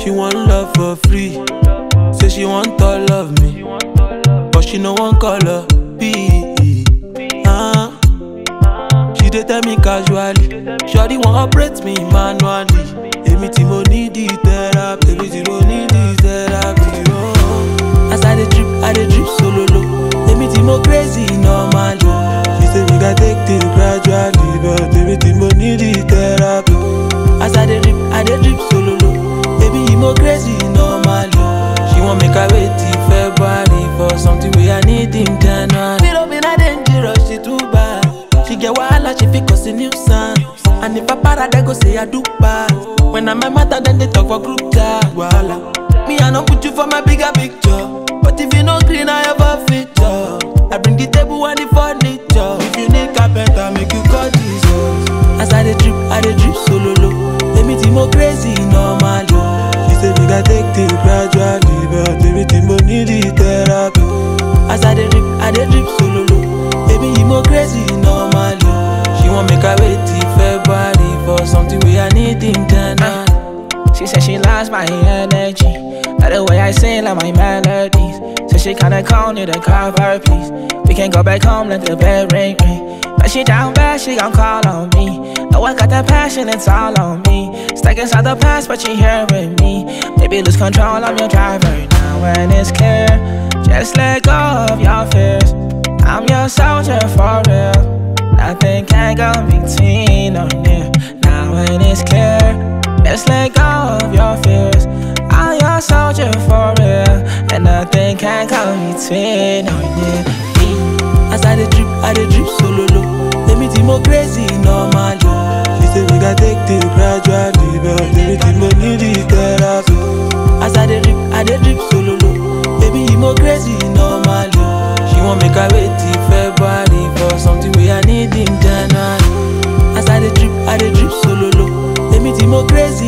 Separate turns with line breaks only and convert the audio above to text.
She want love for free. Say she want all of me. But she no one color. B. Ah. She dey tell me casually. Shawty wan operate me manually. Èmi tí mo need the therapy. Èmi tí mo need the therapy. Oh. As I dey drip, I dey drip solo low. Èmi tí mo crazy normally. She say we gats take things gradually. But èmi tí mo need the therapy. As I dey drip, I dey drip solo low. Baby, you mo crazy normally. She want make I wait till February for something wey I need in January. Little bit I dangerous, she too bad. She get wahala, she fit cause a nuisance. And if I para, they go say I do bad. When I'm my matter, then they talk for group chat. Wahala. Me, I no put you for my bigger picture. But if you no green, I have a feature. I bring the table and the furniture. If you need carpenter, make you call Jesus. As I dey drip, I dey drip solo low. Èmi tí mo crazy normally. She say we gats take things gradually, but èmi tí mo need the therapy. As I dey drip, I dey drip solo low. Baby, you mo crazy normally. She want make I wait till February for something wey I need in January.
She said she loves my energy. Like the way I sing, like my melodies. So she kinda call me to cover, please. We can go back home, let the bell ring, ring. But she down bad, she gon' call on me. Know I got that passion, it's all on me. Stuck inside the past, but she here with me. Maybe lose control, I'm your driver now when it's clear. Just let go of your fears. I'm your soldier for real. Nothing can go between or near. Now when it's clear, just let go of your fears. I'm your soldier for real, and nothing can go between or near.
As I dey drip, I dey drip solo low. Èmi tí mo crazy normally. She say we gats take things gradually, but èmi tí mo need the therapy. As I dey drip, I dey drip solo low. Baby, you mo crazy normally. She want make I wait till February for something wey I need in January. As I dey drip, I dey drip solo low. Èmi tí mo crazy